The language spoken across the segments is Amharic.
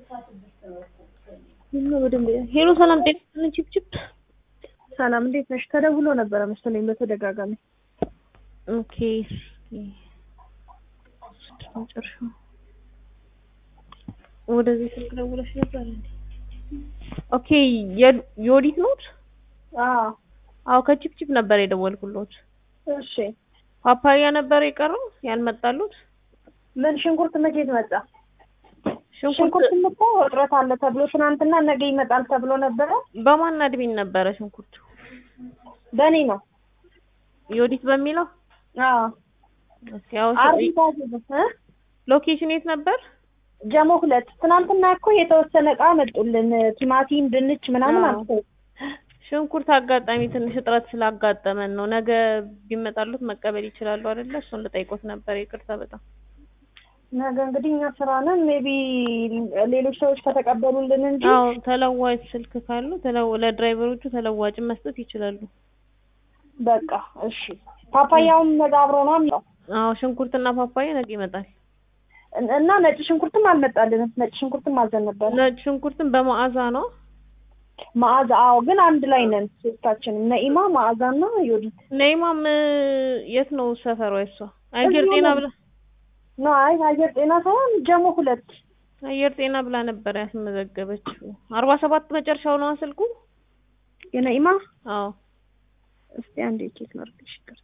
ሄሎ ሰላም ጤና ይስጥልኝ ቺፕቺፕ ሰላም እንዴት ነሽ? ተደውሎ ነበረ መሰለኝ በተደጋጋሚ። ኦኬ መጨረሻው ወደዚህ ስልክ ደውለሽ ነበር እንዴ? ኦኬ የዮዲት ኖት? አዎ አዎ ከቺፕቺፕ ነበር የደወልኩሎት። እሺ ፓፓያ ነበር የቀረው ያልመጣሉት? ምን ሽንኩርት መቼ መጣ? ሽንኩርት ሽንኩርት እኮ እጥረት አለ ተብሎ ትናንትና ነገ ይመጣል ተብሎ ነበረ። በማን አድሚን ነበረ ሽንኩርቱ? በእኔ ነው። ዮዲት በሚለው አዎ እስኪ ያው አርቢታ እ ሎኬሽን የት ነበር? ጀሞ ሁለት ትናንትና እኮ የተወሰነ እቃ መጡልን። ቲማቲም፣ ድንች ምናምን አዎ። አምጥተው ሽንኩርት አጋጣሚ ትንሽ እጥረት ስላጋጠመን ነው። ነገ ቢመጣሉት መቀበል ይችላሉ አይደለ? እሱን ልጠይቆት ነበር። ይቅርታ በጣም ነገ እንግዲህ እኛ ስራ ነን። ሜቢ ሌሎች ሰዎች ከተቀበሉልን እንጂ አዎ ተለዋጭ ስልክ ካሉ ተለዋ ለድራይቨሮቹ ተለዋጭ መስጠት ይችላሉ። በቃ እሺ። ፓፓያውም ነገ አብሮ ነው የሚለው አዎ ሽንኩርትና ፓፓያ ነገ ይመጣል። እና ነጭ ሽንኩርትም አልመጣልንም። ነጭ ሽንኩርትም አዘን ነበር። ነጭ ሽንኩርትን በመዓዛ ነው። መዓዛ አዎ፣ ግን አንድ ላይ ነን ሶስታችንም፣ ነኢማ መዓዛና ዮዲት ነይማም የት ነው ሰፈሯ? እሷ አየር እዚሁ ጤና ነው። ብላ ነው። አይ አየር ጤና ሳይሆን ጀሞ ሁለት አየር ጤና ብላ ነበር ያስመዘገበችው። አርባ ሰባት መጨረሻው ነው ስልኩ። የነኢማ አዎ እስቲ አንዴ ቼክ ላድርግሽ። ይቅርታ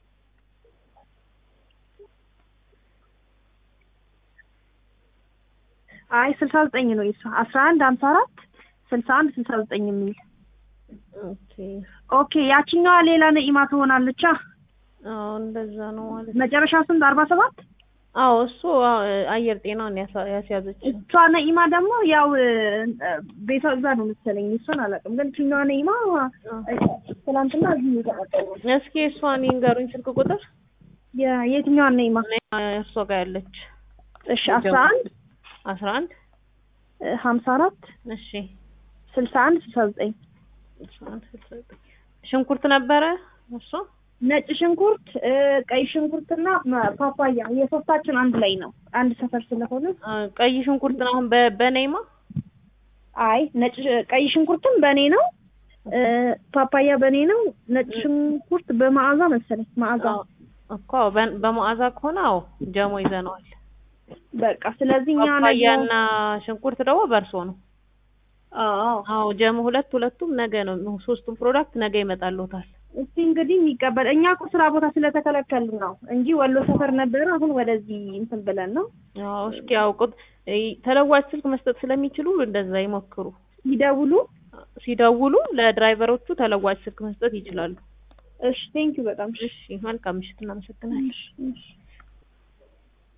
አይ ስልሳ ዘጠኝ ነው የእሷ አስራ አንድ ሀምሳ አራት ስልሳ አንድ ስልሳ ዘጠኝ የሚል ኦኬ ኦኬ። ያችኛዋ ሌላ ነኢማ ትሆናለቻ። አዎ እንደዛ ነው ማለት ነው። መጨረሻ ስንት አርባ ሰባት አዎ እሱ አዎ፣ አየር ጤናን ያሳ- ያስያዘችው እሷ ነኢማ ደግሞ ያው እ፣ ቤቷ እዛ ነው መሰለኝ። እሷን አላውቅም፣ ግን እችኛዋ ነኢማ እ፣ ትናንትና እዚህ ነው የተቀጠሩ። እስኪ እሷን ይንገሩኝ ስልክ ቁጥር የ- የትኛዋን ነኢማ? እርሶ ጋር ያለች እሺ አስራ አንድ አስራ አንድ ሀምሳ አራት እሺ ስልሳ አንድ ስልሳ ዘጠኝ አስራ አንድ ስልሳ ዘጠኝ ሽንኩርት ነበረ እሷ ነጭ ሽንኩርት እ፣ ቀይ ሽንኩርትና መ- ፓፓያ የሶስታችን አንድ ላይ ነው፣ አንድ ሰፈር ስለሆነ። አ፣ ቀይ ሽንኩርት ነው አሁን በ- በነይማ አይ ነጭ ቀይ ሽንኩርትም በእኔ ነው፣ እ፣ ፓፓያ በእኔ ነው። ነጭ ሽንኩርት በመዓዛ መሰለኝ መዓዛ። አዎ፣ እኮ በ- በመዓዛ ከሆነ አዎ ጀሞ ይዘነዋል። በቃ ስለዚህ እኛ ነገ ፓፓያና ሽንኩርት ደግሞ በእርሶ ነው። አዎ አዎ ጀሞ ሁለት ሁለቱም ነገ ነው። ሶስቱም ፕሮዳክት ነገ ይመጣልዎታል። እስቲ እንግዲህ የሚቀበል እኛ እኮ ስራ ቦታ ስለተከለከልን ነው እንጂ ወሎ ሰፈር ነበረ። አሁን ወደዚህ እንትን ብለን ነው አዎ እስኪ ያውቁት ተለዋጭ ስልክ መስጠት ስለሚችሉ እንደዛ ይሞክሩ። ይደውሉ። ሲደውሉ ለድራይቨሮቹ ተለዋጭ ስልክ መስጠት ይችላሉ። እሺ ቴንኪው በጣም እሺ መልካም ምሽት፣ እናመሰግናለን። እሺ እሺ